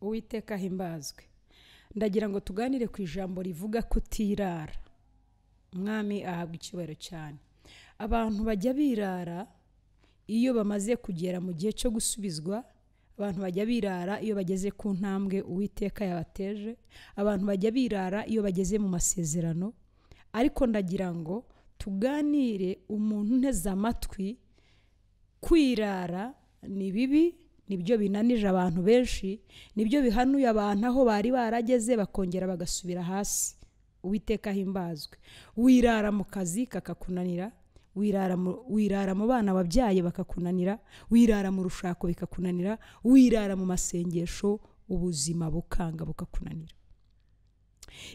uwiteka ahimbazwe ndagira ngo tuganire ku ijambo rivuga kutirara umwami ahabwa icyubahiro cyane abantu bajya birara iyo bamaze kugera mu gihe cyo gusubizwa abantu bajya birara iyo bageze ku ntambwe uwiteka yabateje abantu bajya birara iyo bageze mu masezerano ariko ndagira ngo tuganire umuntu unteze amatwi kwirara ni bibi nibyo binanije abantu benshi nibyo bihanuye abantu aho bari barageze bakongera bagasubira hasi uwiteka ahimbazwe wirara mu kazi kakakunanira wirara mu wirara mu bana wabyaye bakakunanira wirara mu rushako bikakunanira wirara mu masengesho ubuzima bukanga bukakunanira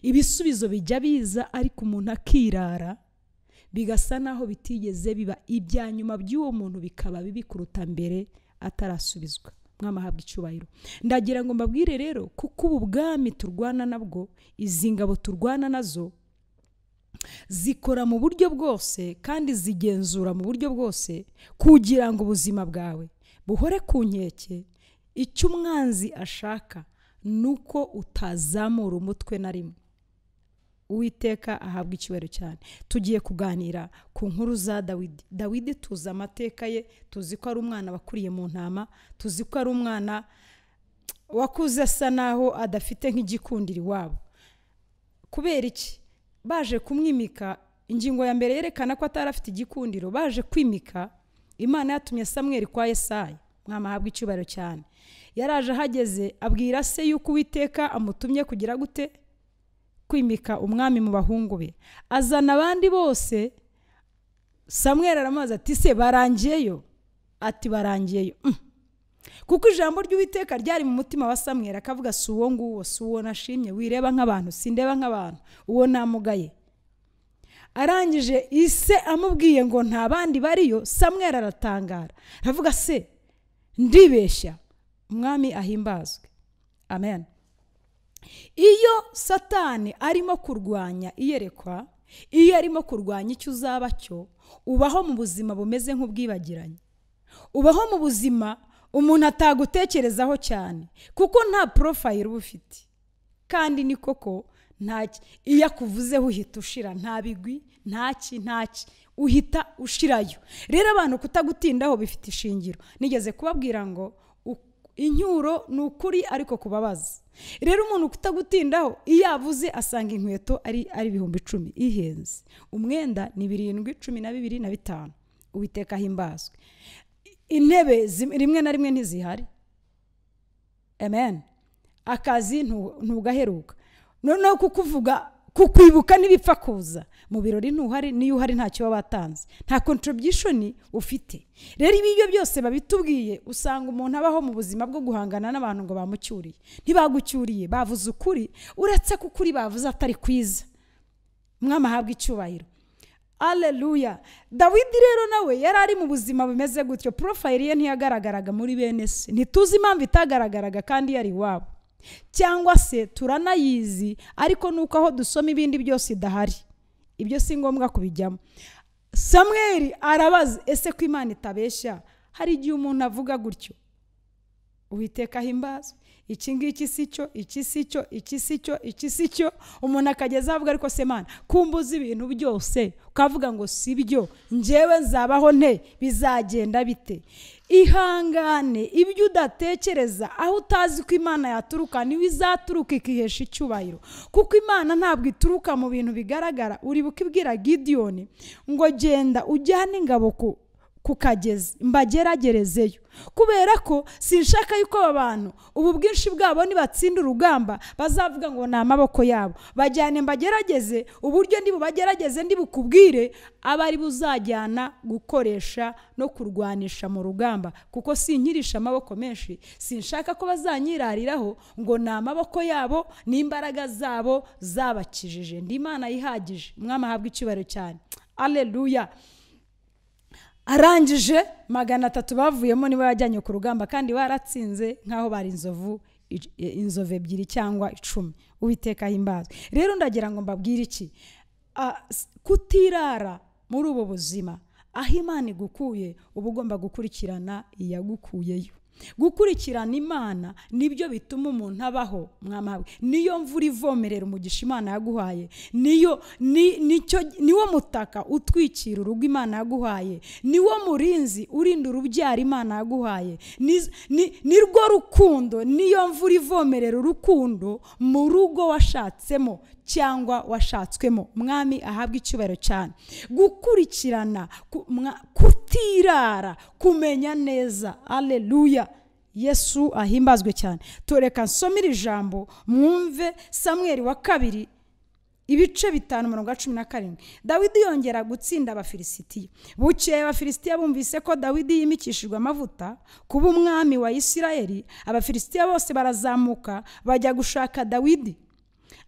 ibisubizo bijya biza ariko umuntu akirara bigasa naho bitigeze biba ibya nyuma by'uwo muntu bikaba bibi kuruta mbere atarasubizwa mwamahabwa icyubahiro ndagira ngo mbabwire rero kuko ubu bwami turwana nabwo izi ngabo turwana nazo zikora mu buryo bwose kandi zigenzura mu buryo bwose kugira ngo ubuzima bwawe buhore ku nkeke icyo umwanzi ashaka ni uko utazamura umutwe na rimwe uwiteka ahabwa icyubahiro cyane tugiye kuganira ku nkuru za dawidi dawidi tuzi amateka ye tuzi ko ari umwana wakuriye mu ntama tuzi ko ari umwana wakuze asa naho adafite nk'igikundiro iwabo kubera iki baje kumwimika ingingo ya mbere yerekana ko atari afite igikundiro baje kwimika imana yatumye samweri kwa Yesaya mwamahabwa icyubahiro cyane yaraje ahageze abwira se yuko uwiteka amutumye kugira gute kwimika umwami mu bahungu be azana abandi bose samwera aramubaza ati se barangiyeyo ati barangiyeyo kuko ijambo ry'uwiteka ryari mu mutima wa samwera akavuga si uwo nguwo si uwo nashimye wireba nk'abantu sindeba nk'abantu uwo namugaye arangije ise amubwiye ngo nta bandi bariyo samwera aratangara aravuga se ndibeshya umwami ahimbazwe amen iyo satani arimo kurwanya iyerekwa iyo arimo kurwanya icyo uzaba cyo ubaho mu buzima bumeze nk'ubwibagiranye ubaho mu buzima umuntu atagutekerezaho cyane kuko nta porofayiro uba ufite kandi ni koko iyo akuvuzeho uhita ushira nta bigwi ntaki ntaki uhita ushirayo rero abantu kutagutindaho bifite ishingiro nigeze kubabwira ngo inyuro ni ukuri ariko kubabaza rero umuntu kutagutindaho iyo avuze asanga inkweto ari ari ibihumbi icumi ihenze umwenda ni birindwi cumi na bibiri na bitanu uwiteka himbazwe intebe rimwe na rimwe ntizihari amen akazi ntugaheruka noneho kukuvuga kukwibuka n'ibipfa kuza mu birori ntuhari niyo uhari ntacyo baba batanze nta kontorobwishoni ufite rero ibyo byose babitubwiye usanga umuntu abaho mu buzima bwo guhangana n'abantu ngo bamucyuriye ntibagucyuriye bavuze ukuri uretse ko ukuri bavuze atari kwiza mwamahabwa icyubahiro aleluya dawidi rero nawe yari ari mu buzima bumeze gutyo porofayiri ye ntiyagaragaraga muri bene se ntituzi impamvu itagaragaraga kandi yari iwabo cyangwa se turanayizi ariko nuko aho dusoma ibindi byose idahari ibyo si ngombwa kubijyamo samweri arabaza ese ko imana itabeshya hari igihe umuntu avuga gutyo uwiteka ahimbaza iki ngiki si cyo iki si cyo iki si cyo iki si cyo umuntu akageza avuga ariko se mwana kumbuza ibintu byose ukavuga ngo si byo ngewe nzabaho nte bizagenda bite ihangane ibyo udatekereza aho utazi ko imana yaturuka niwe izaturuka ikihesha icyubahiro kuko imana ntabwo ituruka mu bintu bigaragara uribuka ibwira gidiyoni ngo genda ujyane ingabo ku kukageze mbageragerezeyo kubera ko sinshaka yuko aba bantu ubu bwinshi bwabo nibatsinda urugamba bazavuga ngo ni amaboko yabo bajyane mbagerageze uburyo ndi bubagerageze ndi bukubwire aba ari buzajyana gukoresha no kurwanisha mu rugamba kuko sinkirisha amaboko menshi sinshaka ko bazanyirariraho ngo ni amaboko yabo n'imbaraga zabo zabakijije ndi imana yihagije umwami ahabwa icyubahiro cyane aleluya arangije magana atatu bavuyemo niba yajyanye ku rugamba kandi baratsinze nk'aho bari inzovu inzovu ebyiri cyangwa icumi uwiteka himbaza rero ndagira ngo mbabwire iki kutirara muri ubu buzima aho imana igukuye uba ugomba gukurikirana iyagukuyeyo gukurikirana imana nibyo bituma umuntu abaho mwamahabwe niyo mvura ivomerera umugisha imana yaguhaye niyo ni- nicyo niwo mutaka utwikira urugo imana yaguhaye niwo murinzi urinda urubyaro imana yaguhaye Ni- ni- nirwo rukundo niyo mvura ivomerera urukundo mu rugo washatsemo cyangwa washatswemo mwami ahabwa icyubahiro cyane gukurikirana ku- mwa- kutirara kumenya neza aleluya yesu ahimbazwe cyane tureka nsomere ijambo mwumve samweri wa kabiri ibice bitanu mirongo icyenda cumi na karindwi dawidi yongera gutsinda abafilisitiya bukeye abafilisitiya bumvise ko dawidi yimikishijwe amavuta kuba umwami wa isirayeli abafilisitiya bose barazamuka bajya gushaka dawidi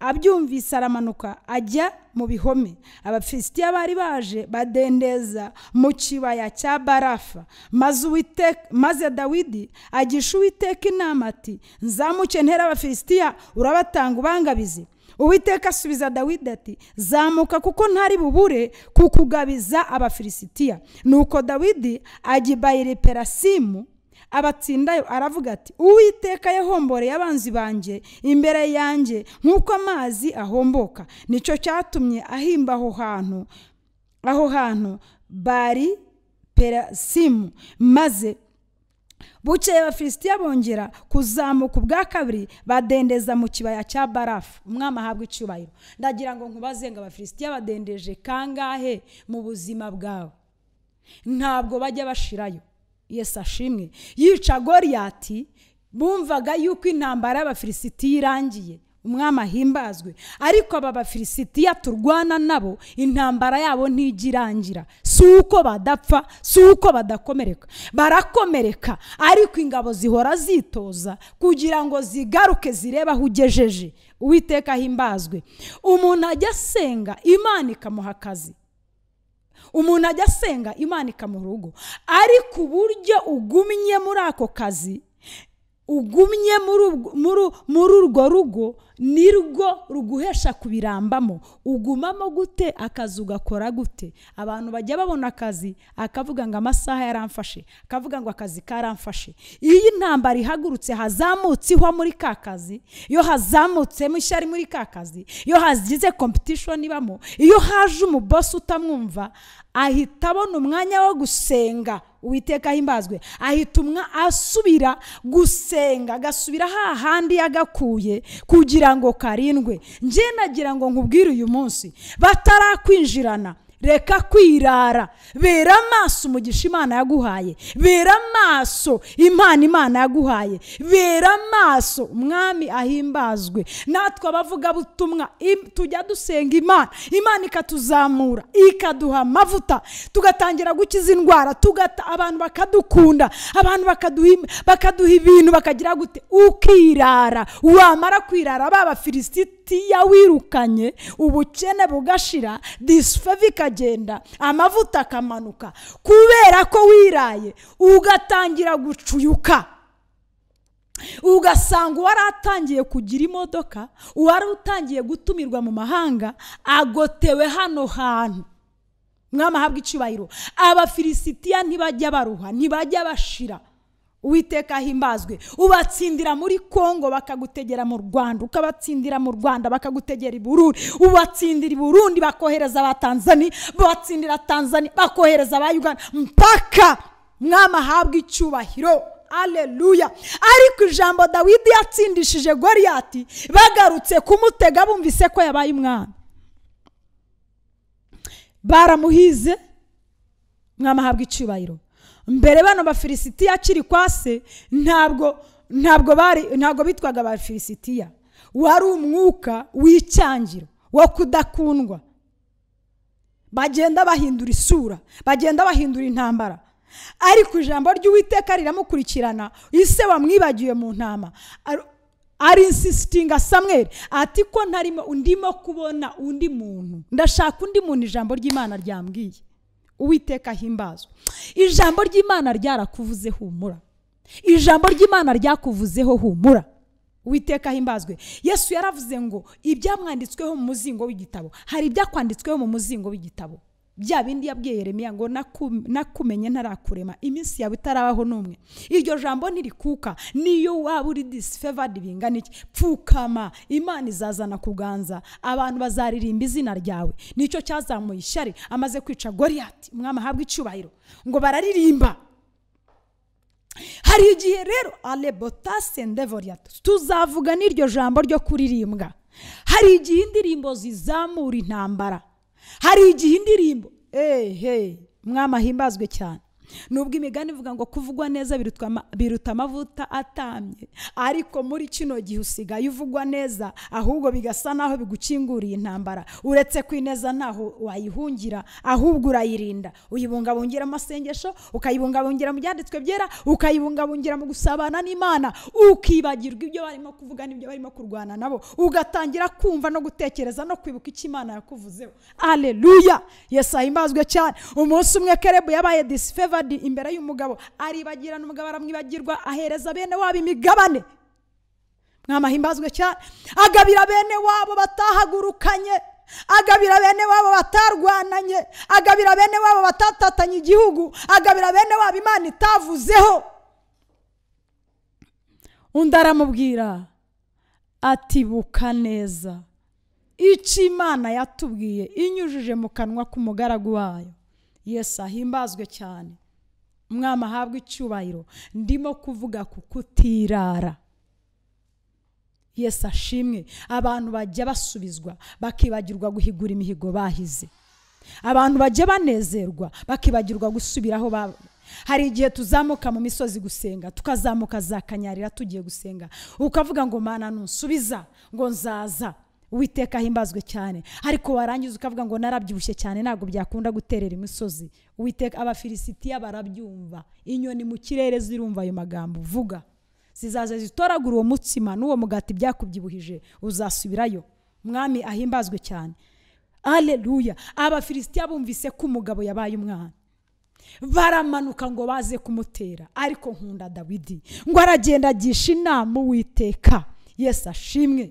abyumvise aramanuka ajya mu bihome abafilisitiya bari baje badendeza mu kibaya cya barafa maze Uwiteka- maze dawidi agisha uwiteka inama ati nzamuke ntera abafilisitiya urabatanga ubangabize uwiteka asubiza dawidi ati zamuka kuko ntari bubure kukugabiza abafilisitiya nuko dawidi agibayira perasimu abatsindayo aravuga ati uwiteka yahomboreye abanzi banjye imbere yanjye nk'uko amazi ahomboka nicyo cyatumye ahimba aho hantu aho hantu bari perasimu maze bukeye abafilisitiya bongera kuzamuka ubwa kabiri badendeza mu kibaya cya barafu umwami ahabwa icyubahiro ndagira ngo nkubaze ngo abafilisitiya badendeje kangahe mu buzima bwawe ntabwo bajya bashirayo yesu ashimwe yica goriyati bumvaga yuko intambara y'abafilisitiya irangiye umwami ahimbazwe ariko aba bafilisitiya turwana nabo intambara yabo ntijya irangira si uko badapfa si uko badakomereka barakomereka ariko ingabo zihora zitoza kugira ngo zigaruke zirebe aho ugejeje uwiteka ahimbazwe umuntu ajya asenga imana ikamuha akazi umuntu ajya asenga imana ikamuha urugo ariko uburyo ugumye muri ako kazi ugumye muri ubwo- muri u- muri urwo rugo nirwo ruguhesha kubirambamo ugumamo gute akazi ugakora gute abantu bajya babona akazi akavuga ngo amasaha yaramfashe akavuga ngo akazi karamfashe iyo intambara ihagurutse hazamutse ihwa muri ka kazi iyo hazamutsemo ishyari muri ka kazi iyo hagize competition ibamo iyo haje umubosi utamwumva ahita abona umwanya wo gusenga uwiteka himbazwe ahita umwa asubira gusenga agasubira hahandi yagakuye kugira ngo karindwe njye nagira ngo nkubwire uyu munsi batarakwinjirana reka kwirara bera amaso umugisha imana yaguhaye bera amaso impano imana yaguhaye bera amaso umwami ahimbazwe natwe abavugabutumwa im- tujya dusenga imana imana ikatuzamura ikaduha amavuta tugatangira gukiza indwara tugata abantu bakadukunda abantu bakaduha im- bakaduha ibintu bakagira gute ukirara wamara kwirara ba bafilisiti ya wirukanye ubukene bugashira disfave ikagenda amavuta akamanuka kubera ko wiraye ugatangira gucuyuka ugasanga uwaratangiye kugira imodoka uwari utangiye gutumirwa mu mahanga agotewe hano hantu mwami ahabwa icyubahiro abafilisitiya ntibajya baruha ntibajya bashira uwiteka ahimbazwe ubatsindira muri kongo bakagutegera mu rwanda ukabatsindira mu rwanda bakagutegera i burundi ubatsindira i burundi bakohereza aba tanzania batsindira tanzania bakohereza aba uganda mpaka mwami ahabwa icyubahiro aleluya ariko ijambo dawidi yatsindishije goriyati bagarutse kumutega bumvise ko yabaye umwami baramuhize mwamahabwa icyubahiro mbere bano bafilisitiya akiri kwa se ntabwo ntabwo bari ntabwo bitwaga abafilisitiya wari umwuka w'icyangiro wo kudakundwa bagenda bahindura isura bagenda bahindura intambara ariko ijambo ry'uwiteka riramukurikirana ise wamwibagiwe mu ntama Ar- arinsisitinga samweri ati ko ntarimo ndimo kubona undi muntu ndashaka undi muntu ijambo ry'imana ryambwiye uwiteka ahimbazwe ijambo ry'imana ryarakuvuze humura ijambo ry'imana ryakuvuzeho humura uwiteka ahimbazwe yesu yaravuze ngo ibyamwanditsweho mu muzingo w'igitabo hari ibyakwanditsweho mu muzingo w'igitabo bya bindi yabwiye Yeremiya ngo naku- nakumenye ntarakurema iminsi yawe itarabaho n'umwe iryo jambo ntirikuka niyo waba uri disfavored bingana iki pfukama imana izazana kuganza abantu bazaririmba izina ryawe nicyo cyazamuye ishyari amaze kwica goriyati umwami ahabwa icyubahiro ngo bararirimba hari igihe rero arebotase ndevoriyata tuzavuga n'iryo jambo ryo kuririmbwa hari igihe indirimbo zizamura intambara hari igihe indirimbo ehe mwama ahimbazwe cyane nubwo imigani ivuga ngo kuvugwa neza birutwa ama- biruta amavuta atambye ariko muri kino gihe usigaye uvugwa neza ahubwo bigasa naho bigucinguriye intambara uretse kwineza ntaho wayihungira ahubwo urayirinda uyibungabungira amasengesho ukayibungabungira mu byanditswe byera ukayibungabungira mu gusabana n'imana ukibagirwa ibyo barimo kuvuga n'ibyo barimo kurwana nabo ugatangira kumva no gutekereza no kwibuka icyo imana yakuvuzeho aleluya yesu ahimbazwe cyane umunsi umwe kerebu yabaye disfavored imbere y'umugabo aribagirana umugabo aramwibagirwa ahereza bene wabo imigabane mwamahimbazwe cyane agabira bene wabo batahagurukanye agabira bene wabo batarwananye agabira bene wabo batatatanye igihugu agabira bene wabo imana itavuzeho undi aramubwira ati buka neza icyo imana yatubwiye inyujije mu kanwa k'umugaragu wayo yesu ahimbazwe cyane umwami ahabwa icyubahiro ndimo kuvuga ku kutirara yesu ashimwe abantu bajya basubizwa bakibagirwa guhigura imihigo bahize abantu bajya banezerwa bakibagirwa gusubira aho ba hari igihe tuzamuka mu misozi gusenga tukazamuka za kanyarira tugiye gusenga ukavuga ngo mana ntusubiza ngo nzaza witeka ahimbazwe cyane ariko warangiza ukavuga ngo narabyibushye cyane ntabwo byakunda guterera imisozi witeka abafilisitiya barabyumva inyoni mu kirere zirumva ayo magambo vuga zizaza zitoragura uwo mutsima n'uwo mugati byakubyibuhije uzasubirayo mwami ahimbazwe cyane aleluya abafilisitiya bumvise ko umugabo yabaye umwana baramanuka ngo baze kumutera ariko nkunda dawidi ngo aragenda agisha inama uwiteka yesu ashimwe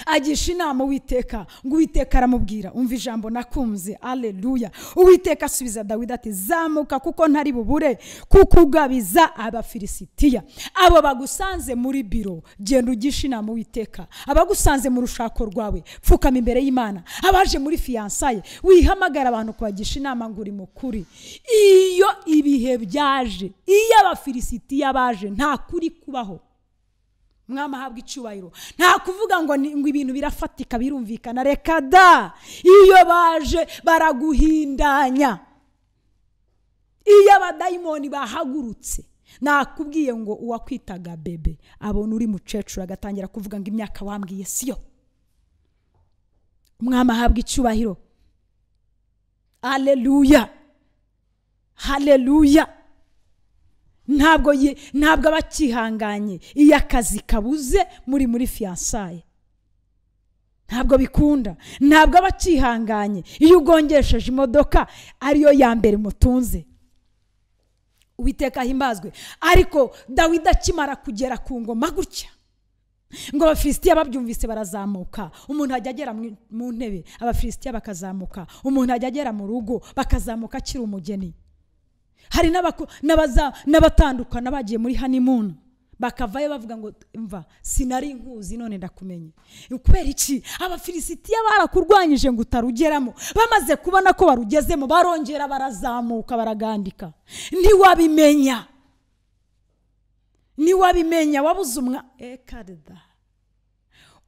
agisha inama uwiteka ngo uwiteka aramubwira umva ijambo nakunze aleluya uwiteka asubiza dawidi ati zamuka kuko ntari bubure kukugabiza abafilisitiya abo bagusanze muri biro genda ugisha inama uwiteka abagusanze mu rushako rwawe pfukama imbere y'imana abaje muri fiyansaye wihamagara abantu kubagisha inama ngo uri mukuri iyo ibihe byaje iyo abafilisitiya baje nta kuri kubaho mwami ahabwa icyubahiro nta kuvuga ngo ni- ngo ibintu birafatika birumvikana reka da iyo baje baraguhindanya iyo abadayimoni bahagurutse nakubwiye ngo uwakwitaga bebe abona uri mukecuru agatangira kuvuga ngo imyaka wambwiye siyo umwami ahabwa icyubahiro aleluya haleluya ntabwo ye- ntabwo aba akihanganye iyo akazi kabuze muri muri fiyansaye ntabwo bikunda ntabwo aba akihanganye iyo ugongesheje imodoka ariyo ya mbere mutunze uwiteka ahimbazwe ariko dawidi akimara kugera ku ngoma gutya ngo abafilisitiya babyumvise barazamuka umuntu ajya agera mu- mu ntebe abafilisitiya bakazamuka umuntu ajya agera mu rugo bakazamuka akiri umugeni hari n'abaku- n'abaza- n'abatandukana bagiye muri honeymoon bakavayo bavuga ngo mva sinari nkuzi none ndakumenye kubera iki abafilisitiya barakurwanyije ngo utarugeramo bamaze kubona ko barugezemo barongera barazamuka baragandika ntiwabimenya ntiwabimenya wabuze umwa ekarida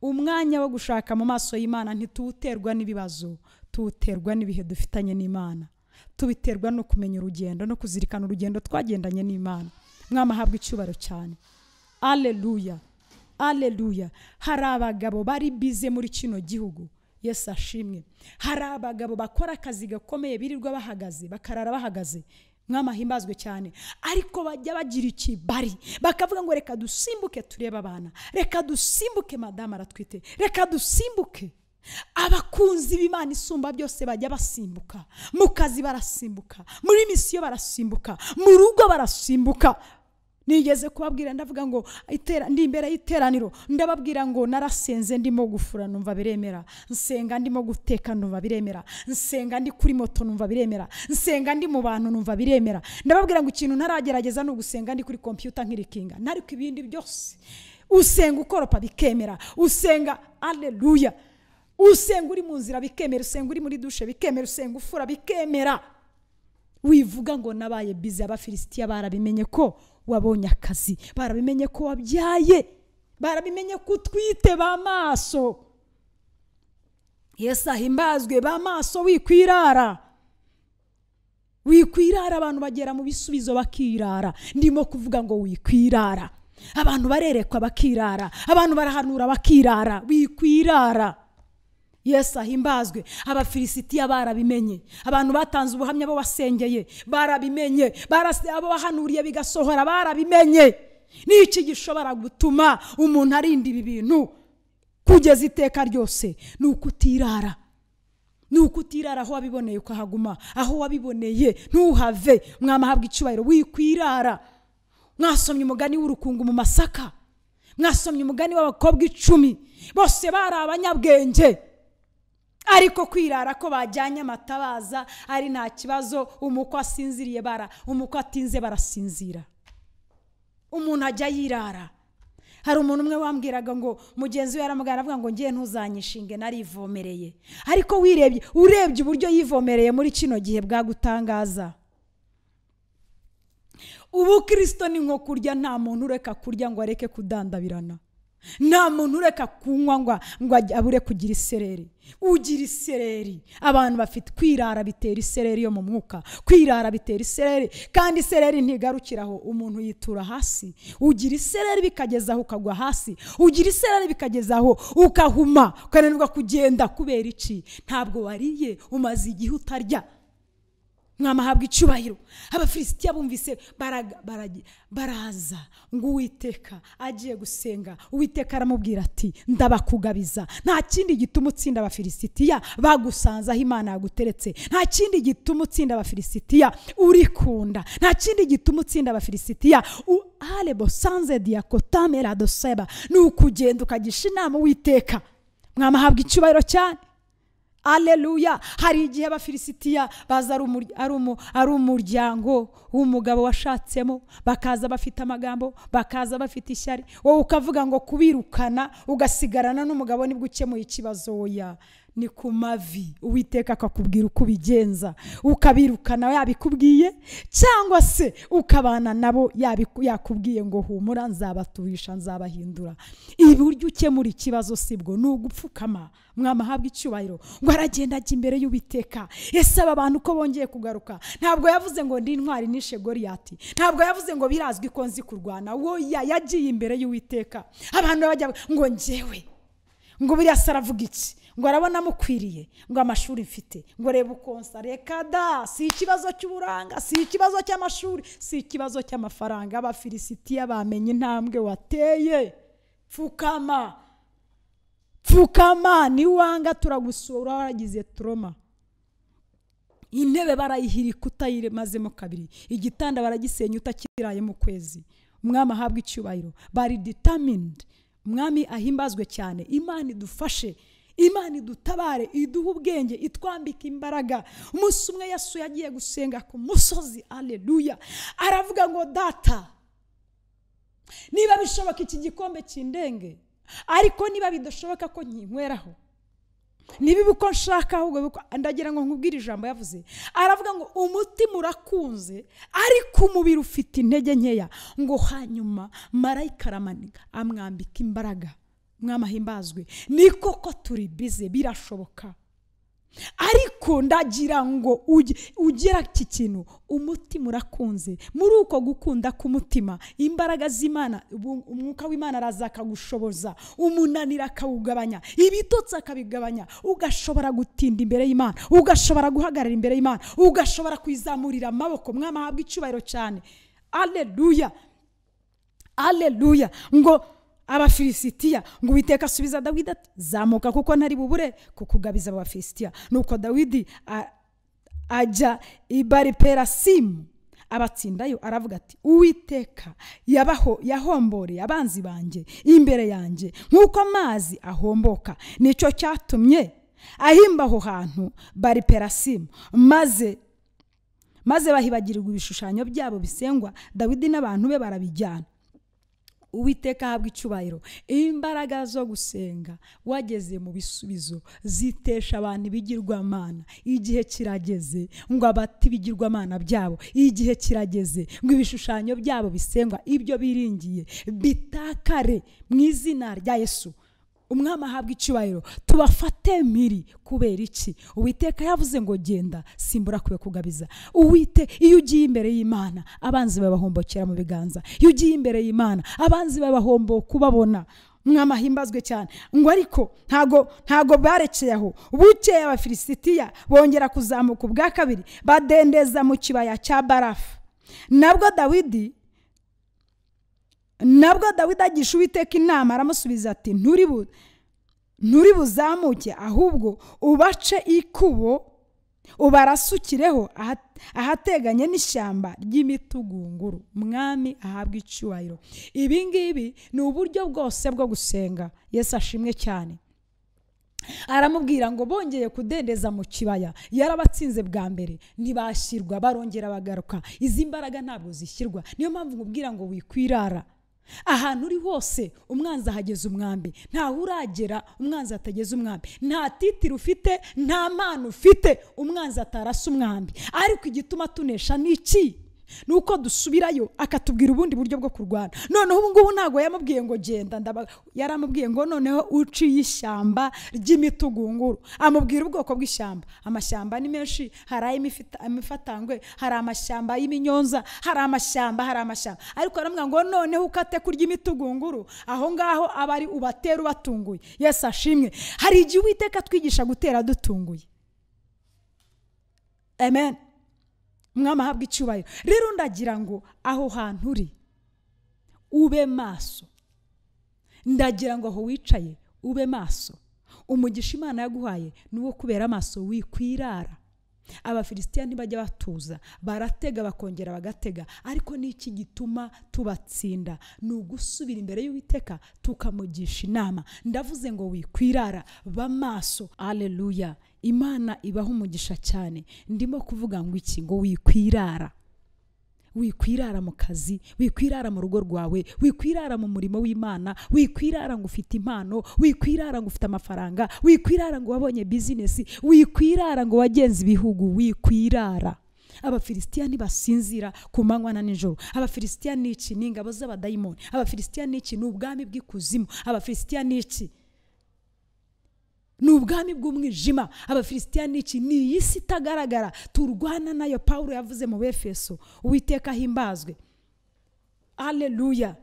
umwanya wo gushaka mu maso y'imana ntituwuterwa n'ibibazo tuwuterwa n'ibihe dufitanye n'imana tubiterwa no kumenya urugendo no kuzirikana urugendo twagendanye n'imana mwama ahabwa icyubahiro cyane aleluya aleluya hari abagabo bari bize muri kino gihugu yesu ashimwe hari abagabo bakora akazi gakomeye birirwa bahagaze bakarara bahagaze mwamahimbazwe cyane ariko bajya bagira ikibari bakavuga ngo reka dusimbuke turebe abana reka dusimbuke madamu aratwite reka dusimbuke abakunzi b'imana isumba byose bajya basimbuka mu kazi barasimbuka muri misiyo barasimbuka mu rugo barasimbuka nigeze kubabwira ndavuga ngo itera ndi imbere y'iteraniro ndababwira ngo narasenze ndimo gufura numva biremera nsenga ndimo guteka numva biremera nsenga ndi kuri moto numva biremera nsenga ndi mu bantu numva biremera ndababwira ngo ikintu ntaragerageza ni ugusenga ndi kuri kompiyuta nkirikinga ntariko ibindi byose usenga ukoropa bikemera usenga aleluya usenga uri mu nzira bikemera usenga uri muri dushe bikemera usenga ufura bikemera wivuga ngo nabaye bize abafilisitiya barabimenye ko wabonye akazi barabimenye ko wabyaye barabimenye ko utwite b'amaso yesu ahimbazwe b'amaso wikwirara wikwirara abantu bagera mu bisubizo bakirara ndimo kuvuga ngo wikwirara abantu barerekwa bakirara abantu barahanura bakirara wikwirara yesu ahimbazwe abafilisitiya barabimenye abantu batanze ubuhamya bo wasengeye barabimenye barase- abo bahanuriye bigasohora barabimenye n'iki gishobora gutuma umuntu arinda ibi bintu kugeza iteka ryose ni ukutirara ni ukutirara aho wabiboneye ukahaguma aho wabiboneye ntuhave mwama ahabwa icyubahiro wikwirara mwasomye umugani w'urukungu mu masaka mwasomye umugani w'abakobwa icumi bose bari abanyabwenge ariko kwirara ko bajyanye amatabaza ari nta kibazo umukwe asinziriye bara umukwe atinze barasinzira umuntu ajya yirara hari umuntu umwe wambwiraga ngo mugenzi we yaramugana avuga ngo ngiye ntuzanyishinge narivomereye ariko wirebye urebye uburyo yivomereye muri kino gihe bwagutangaza ubu kirisito ni nko kurya nta muntu ureka kurya ngo areke kudandabirana nta muntu ureka kunywa ngo ngo ajye- abure kugira isereri ugira isereri abantu bafite kwirara bitera isereri yo mu mwuka kwirara bitera isereri kandi isereri ntigarukira aho umuntu yitura hasi ugira isereri bikageza aho ukagwa hasi ugira isereri bikageza aho ukahuma ukananirwa kugenda kubera iki ntabwo wariye umaze igihe utarya mwamahabwa icyubahiro abafilisitiya bumvise baraga- baragi- baraza ngo uwiteka agiye gusenga uwiteka aramubwira ati ndabakugabiza nta kindi gituma utsinda abafilisitiya bagusanze aho imana yaguteretse nta kindi gituma utsinda abafilisitiya urikunda nta kindi gituma utsinda abafilisitiya u- arebo sanze diyakotame radoseba ni ukugenda ukagisha inama uwiteka mwamahabwa icyubahiro cyane aleluya hari igihe abafilisitiya baza ari umur- ari umu- ari umuryango w'umugabo washatsemo bakaza bafite amagambo bakaza bafite ishyari wowe ukavuga ngo kubirukana ugasigarana n'umugabo nibwo ukemuye ikibazo oya ni ku mavi uwiteka akakubwira uko ubigenza ukabirukana yabikubwiye cyangwa se ukabana nabo yabiku- yakubwiye ngo humura nzabaturisha nzabahindura iburyo ukemura ikibazo sibwo ni ugupfukama mwama ahabwa icyubahiro ngo aragenda ajya imbere y'uwiteka ese aba bantu ko bongeye kugaruka ntabwo yavuze ngo ndi intwari nishe goriyati ntabwo yavuze ngo birazwi ko nzi kurwana woya yagiye imbere y'uwiteka abantu bajya ngo ngewe ngo buriya se aravuga iki ngo arabona amukwiriye ngo amashuri mfite ngo reba ukonsa reka da si ikibazo cy'uburanga si ikibazo cy'amashuri si ikibazo cy'amafaranga abafilisitiya bamenye intambwe wateye pfukama pfukama niwanga turagusura waragize turoma intebe barayihirika utayimazemo kabiri igitanda baragisenya utakirayemo ukwezi umwami ahabwa icyubahiro bari determined umwami ahimbazwe cyane imana idufashe imana idutabare iduhe ubwenge itwambike imbaraga umunsi umwe yesu yagiye gusenga ku musozi aleluya aravuga ngo data niba bishoboka iki gikombe kindenge ariko niba bidashoboka ko nkinyweraho niba uko nshaka ahubwo biko- ndagira ngo nkubwire ijambo yavuze aravuga ngo umutima urakunze ariko umubiri ufite intege nkeya ngo hanyuma marayika aramanika amwambika imbaraga mwamahimbazwe ni koko turi bize birashoboka ariko ndagira ngo ujye- ugera iki kintu umutima urakunze muri uko gukunda k'umutima imbaraga z'imana ubu- umwuka w'imana araza akagushoboza umunaniro akawugabanya ibitotsi akabigabanya ugashobora gutinda imbere y'imana ugashobora guhagarara imbere y'imana ugashobora kwizamurira amaboko mwamahabwa icyubahiro cyane aleluya aleluya ngo abafilisitiya ngo uwiteka asubiza dawidi ati zamuka kuko ntari bubure kukugabiza abo bafilisitiya nuko dawidi a- ajya i bariperasimu abatsindayo aravuga ati uwiteka yabaho yahomboreye abanzi banjye imbere yanjye nk'uko amazi ahomboka nicyo cyatumye ahimba aho hantu bariperasimu maze maze bahibagirirwa ibishushanyo byabo bisengwa dawidi n'abantu be barabijyana uwiteka ahabwa icyubahiro imbaraga zo gusenga wageze mu bisubizo zitesha abantu ibigirwamana igihe kirageze ngo abati ibigirwamana byabo igihe kirageze ngo ibishushanyo byabo bisengwa ibyo biringiye bitakare mu izina rya yesu umwami ahabwa icyubahiro tubafate mpiri kubera iki uwiteka yavuze ngo genda simbura kube kugabiza uwite iyo ugiye imbere y'imana abanzi babahombokera mu biganza iyo ugiye imbere y'imana abanzi babahomboka kubabona umwami ahimbazwe cyane ngo ariko ntago ntago barekeye aho bukeye abafilisitiya bongera kuzamuka ubwa kabiri badendeza mu kibaya cya barafu nabwo dawidi nabwo dawidi agisha uwiteka inama aramusubiza ati nturi buzamuke ahubwo ubace ikubo ubarasukireho ahateganye n'ishyamba ry'imitugunguru mwami ahabwa icyubahiro ibi ngibi ni uburyo bwose bwo gusenga yesu ashimwe cyane aramubwira ngo bongeye kudendeza mu kibaya yarabatsinze bwa mbere ntibashyirwa barongera bagaruka izi mbaraga ntabwo zishyirwa niyo mpamvu nkubwira ngo wikwirara ahantu uri hose umwanzi ahageze umwambi ntaho uragera umwanzi atageze umwambi nta titiri ufite nta mpano ufite umwanzi atarasa umwambi ariko igituma tunesha ni iki ni uko dusubirayo akatubwira ubundi buryo bwo kurwana noneho ubu ngubu ntabwo yamubwiye ngo genda yaramubwiye ngo noneho uciye ishyamba ry'imitugunguru amubwira ubwoko bw'ishyamba amashyamba ni menshi hari ay'imifatangwe hari amashyamba y'ibinyonza hari amashyamba hari amashyamba ariko aramubwira ngo noneho ukate kurya imitugunguru aho ngaho aba ari ubatera ubatunguye yesi ashimwe hari igihe uwiteka twigisha gutera dutunguye amen umwami ahabwa icyubahiro rero ndagira ngo aho hantu uri ube maso ndagira ngo aho wicaye ube maso umugisha imana yaguhaye ni uwo kubera amaso wikwirara abafilisitiya ntibajya batuza baratega bakongera bagatega ariko n'iki gituma tubatsinda ni ugusubira imbere y'uwiteka tukamugisha inama ndavuze ngo wikwirara b'amaso aleluya imana ibaho umugisha cyane ndimo kuvuga ngo iki ngo wikwirara wikwirara mu kazi wikwirara mu rugo rwawe wikwirara mu murimo w'imana wikwirara ngo ufite impano wikwirara ngo ufite amafaranga wikwirara ngo wabonye bizinesi wikwirara ngo wagenze ibihugu wikwirara abafilisitiya ntibasinzira ku manywa na nijoro abafilisitiya ni iki ni ingabo z'abadayimoni abafilisitiya ni iki ni ubwami bw'ikuzimu abafilisitiya ni iki ni ubwami bw'umwijima abafilisitiya ni iki ni iyi si itagaragara turwana nayo paul yavuze mu befeso uwiteka ahimbazwe aleluya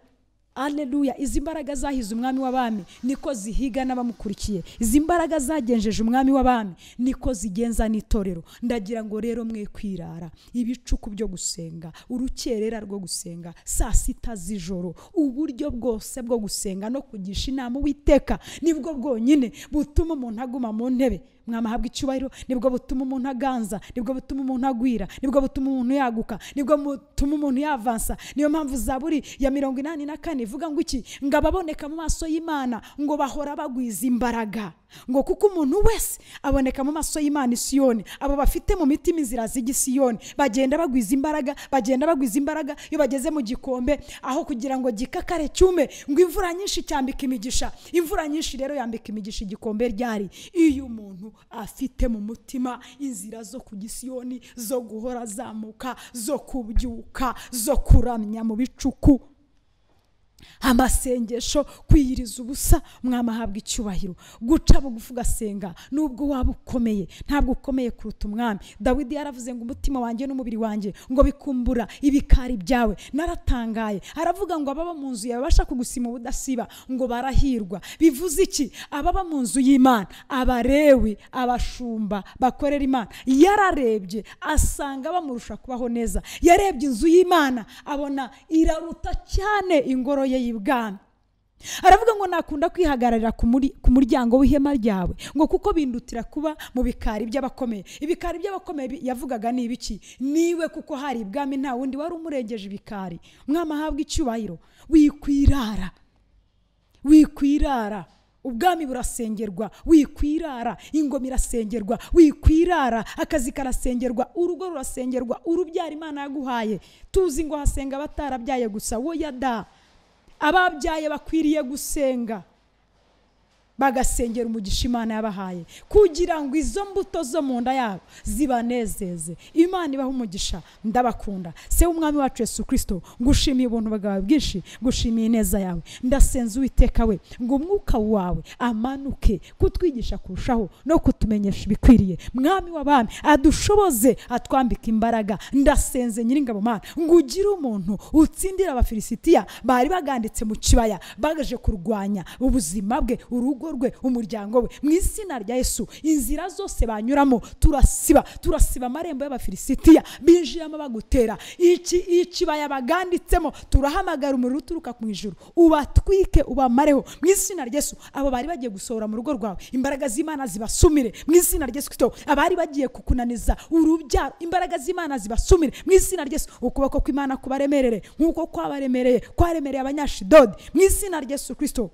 aleluya izi mbaraga zahize umwami w'abami niko zihiga n'abamukurikiye izi mbaraga zagenjeje umwami w'abami niko zigenza n'itorero ndagira ngo rero mwe kwirara ibicuku byo gusenga urukerera rwo gusenga saa sita z'ijoro uburyo bwose bwo gusenga no kugisha inama uwiteka nibwo bwonyine butuma umuntu aguma mu ntebe mwamahabwa icyubahiro nibwo butuma umuntu aganza nibwo butuma umuntu agwira nibwo butuma umuntu yaguka nibwo butuma umuntu yavansa niyo mpamvu zaburi ya mirongo inani na kane ivuga ngo iki ngo ababoneka mu maso y'imana ngo bahora bagwiza imbaraga ngo kuko umuntu wese aboneka mu maso y'imana isiyoni abo bafite mu mitima inzira z'igisiyoni bagenda bagwiza imbaraga bagenda bagwiza imbaraga iyo bageze mu gikombe aho kugira ngo gikakare cyume ngo imvura nyinshi cyambika imigisha imvura nyinshi rero yambika imigisha igikombe ryari iyo umuntu afite mu mutima inzira zo ku gisiyoni zo guhora azamuka zo kubyuka zo kuramya mu bicuku amasengesho kwiyiriza ubusa umwami ahabwa icyubahiro guca bugufi ugasenga nubwo waba ukomeye ntabwo ukomeye kuruta umwami dawidi yaravuze ngo umutima wanjye n'umubiri wanjye ngo bikumbura ibikari byawe naratangaye aravuga ngo ababa mu nzu yawe babasha kugusima ubudasiba ngo barahirwa bivuze iki ababa mu nzu y'imana abarewe abashumba bakorera imana yararebye asanga bamurusha kubaho neza yarebye inzu y'imana abona iraruta cyane ingoro ye y'ibwami aravuga ngo nakunda kwihagararira ku muri- ku muryango w'ihema ryawe ngo kuko bindutira kuba mu bikari by'abakomeye ibikari by'abakomeye bi- yavugaga ni ibiki niwe kuko hari ibwami nta wundi wari umurengeje ibikari mwama ahabwa icyubahiro wikwirara wikwirara ubwami burasengerwa wikwirara ingoma irasengerwa wikwirara akazi karasengerwa urugo rurasengerwa urubyara imana yaguhaye tuzi ngo hasenga abatarabyaye gusa woya da ababyaye bakwiriye gusenga bagasengera umugisha imana yabahaye kugira ngo izo mbuto zo mu nda yabo zibanezeze imana ibaha umugisha ndabakunda se w'umwami wacu yesu kirisito ngushimiye ubuntu bwawe bwinshi ngushimiye ineza yawe ndasenza uwiteka we ngo umwuka wawe amanuke kutwigisha kurushaho no kutumenyesha ibikwiriye mwami w'abami adushoboze atwambike imbaraga ndasenze nyiringabo mana ngo ugire umuntu utsindira abafilisitiya bari baganditse mu kibaya baje kurwanya ubuzima bwe urugo rwe umuryango we mu izina rya yesu inzira zose banyuramo turasiba turasiba amarembo y'abafilisitiya binjiramo bagutera iki ikibaya baganditsemo turahamagara umuriro uturuka mu ijuru ubatwike ubamareho mu izina rya yesu abo bari bagiye gusohora mu rugo rwawe imbaraga z'imana zibasumire mu izina rya yesu kirisito abari bagiye kukunaniza urubyaro imbaraga z'imana zibasumire mu izina rya yesu ukuboko kw'imana kubaremerere nk'uko kwabaremereye kwaremereye abanyashidodi mu izina rya yesu kirisito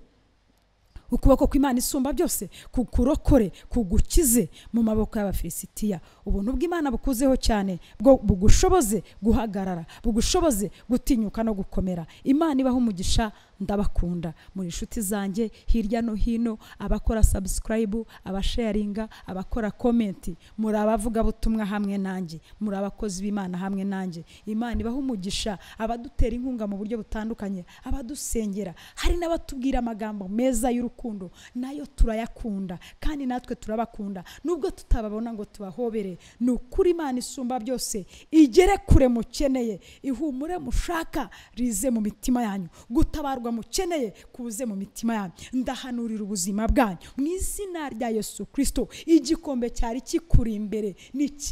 ukuboko kw'imana isumba byose kukurokore kugukize mu maboko y'abafilisitiya ubuntu bw'imana bukuzeho cyane bwo bugushoboze guhagarara bugushoboze gutinyuka no gukomera imana ibaho umugisha ndabakunda muri inshuti zanjye hirya no hino abakora subscribe abasharinga abakora komenti muri abavugabutumwa hamwe nanjye muri abakozi b'imana hamwe nanjye imana ibaho umugisha abadutera inkunga mu buryo butandukanye abadusengera hari n'abatubwira amagambo meza y'urukundo nayo turayakunda kandi natwe turabakunda nubwo tutababona ngo tubahobere ni ukuri imana isumba byose igere kure mukeneye ihumure mushaka rize mu mitima yanyu gutabarwa mukeneye kuze mu mitima yanyu ndahanurira ubuzima bwanyu mu izina rya yesu kirisito igikombe cyari kikuri imbere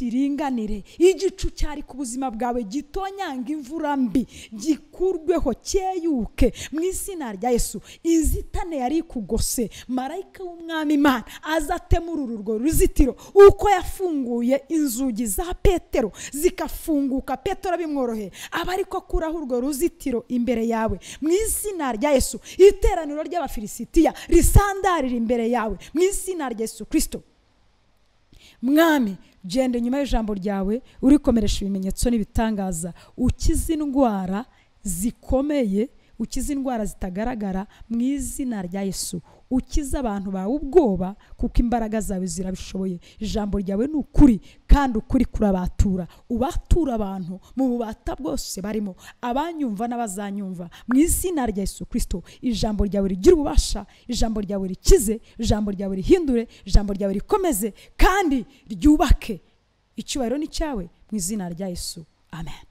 nikiringanire igicu cyari ku buzima bwawe gitonyanga imvura mbi gikurweho cyeyuke mu izina rya yesu inzitane yari ikugose marayika w'umwami imana aza atemurura urwo ruzitiro uko yafunguye inzugi za petero zikafunguka petero bimworoheye aba ariko akuraho urwo ruzitiro imbere yawe mu izina rya yesu iteraniro ry'abafilisitiya risandarira imbere yawe mu izina rya yesu kirisito mwami genda inyuma y'ijambo ryawe urikomeresha ibimenyetso n'ibitangaza ukize indwara zikomeye ukize indwara zitagaragara mu izina rya yesu ukize abantu bawe ubwoba kuko imbaraga zawe zirabishoboye ijambo ryawe ni ukuri kandi ukuri kurabatura ubatura abantu mu bubata bwose barimo abanyumva n'abazanyumva mu izina rya yesu kirisito ijambo ryawe rigira ububasha ijambo ryawe rikize ijambo ryawe rihindure ijambo ryawe rikomeze kandi ryubake icyubahiro ni cyawe mu izina rya yesu amen